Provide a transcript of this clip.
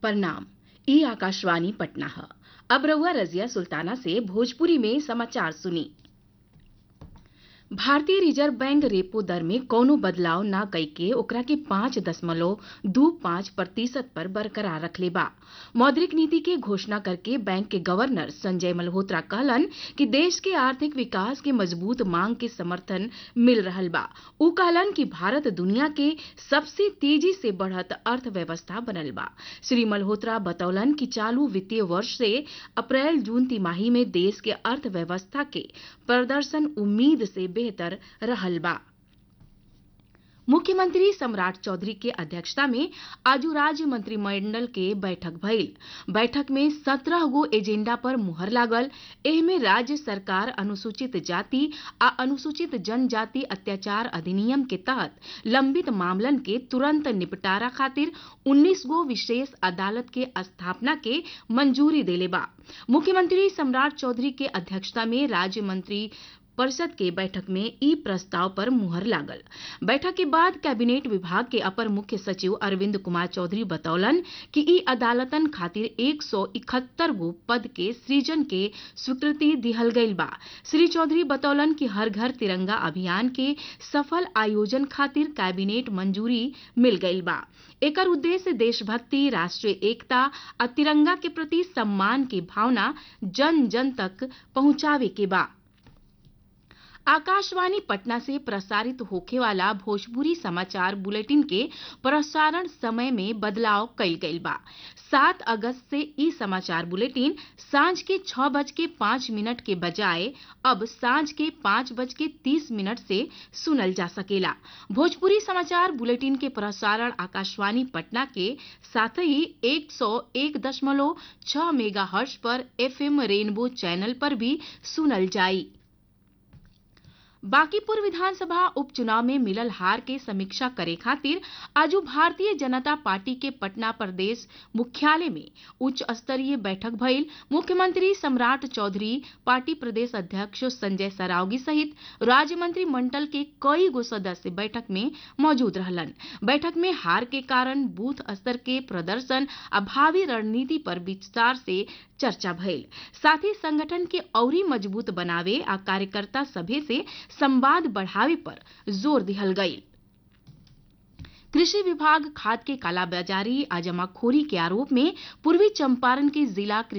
प्रणाम ई आकाशवाणी पटना है अब रहुआ रजिया सुल्ताना से भोजपुरी में समाचार सुनी भारतीय रिजर्व बैंक रेपो दर में कौनो बदलाव न कई के ओकरा के पांच दशमलव दू पांच प्रतिशत पर बरकरार रखले बा मौद्रिक नीति के घोषणा करके बैंक के गवर्नर संजय मल्होत्रा कहलन कि देश के आर्थिक विकास के मजबूत मांग के समर्थन मिल रहल बा उ कहलन कि भारत दुनिया के सबसे तेजी से बढ़त अर्थव्यवस्था बनल बा श्री मल्होत्रा बतौलन कि चालू वित्तीय वर्ष से अप्रैल जून तिमाही में देश के अर्थव्यवस्था के प्रदर्शन उम्मीद से बेहतर रहल बा मुख्यमंत्री सम्राट चौधरी के अध्यक्षता में आज राज्य मंत्रिमंडल के बैठक भइल बैठक में सत्रह गो एजेंडा पर मुहर लागल एहमे राज्य सरकार अनुसूचित जाति आ अनुसूचित जनजाति अत्याचार अधिनियम के तहत लंबित मामलन के तुरंत निपटारा खातिर 19 गो विशेष अदालत के स्थापना के मंजूरी देले बा मुख्यमंत्री सम्राट चौधरी के अध्यक्षता में राज्य मंत्री परिषद के बैठक में ई प्रस्ताव पर मुहर लागल बैठक के बाद कैबिनेट विभाग के अपर मुख्य सचिव अरविंद कुमार चौधरी बतौलन कि ई अदालतन खातिर एक सौ इकहत्तर गो पद के सृजन के स्वीकृति दिहल गईल बा श्री चौधरी बतौलन कि हर घर तिरंगा अभियान के सफल आयोजन खातिर कैबिनेट मंजूरी मिल गईल बा एकर उद्देश्य देशभक्ति राष्ट्रीय एकता आ तिरंगा के प्रति सम्मान की भावना जन जन तक पहुंचावे के बा आकाशवाणी पटना से प्रसारित होखे वाला भोजपुरी समाचार बुलेटिन के प्रसारण समय में बदलाव कईल गईल बा सात अगस्त से ई समाचार बुलेटिन सांझ के छह बज के पांच मिनट के बजाय अब सांझ के पांच बज के तीस मिनट से सुनल जा सकेला भोजपुरी समाचार बुलेटिन के प्रसारण आकाशवाणी पटना के साथ ही एक सौ एक दशमलव छह मेगा हर्ष पर एफएम रेनबो चैनल पर भी सुनल जाई बांकीपुर विधानसभा उपचुनाव में मिलल हार के समीक्षा करे खातिर आज भारतीय जनता पार्टी के पटना प्रदेश मुख्यालय में उच्च स्तरीय बैठक भइल मुख्यमंत्री सम्राट चौधरी पार्टी प्रदेश अध्यक्ष संजय सरावगी सहित राज्य मंत्रिमंडल के कई गो सदस्य बैठक में मौजूद रहलन बैठक में हार के कारण बूथ स्तर के प्रदर्शन आ भावी रणनीति पर विस्तार से चर्चा भइल साथ ही संगठन के औरी मजबूत बनावे आ कार्यकर्ता सभे से संवाद बढ़ावे पर जोर दिहल गई कृषि विभाग खाद के कालाबाजारी आ जमाखोरी के आरोप में पूर्वी चंपारण के जिला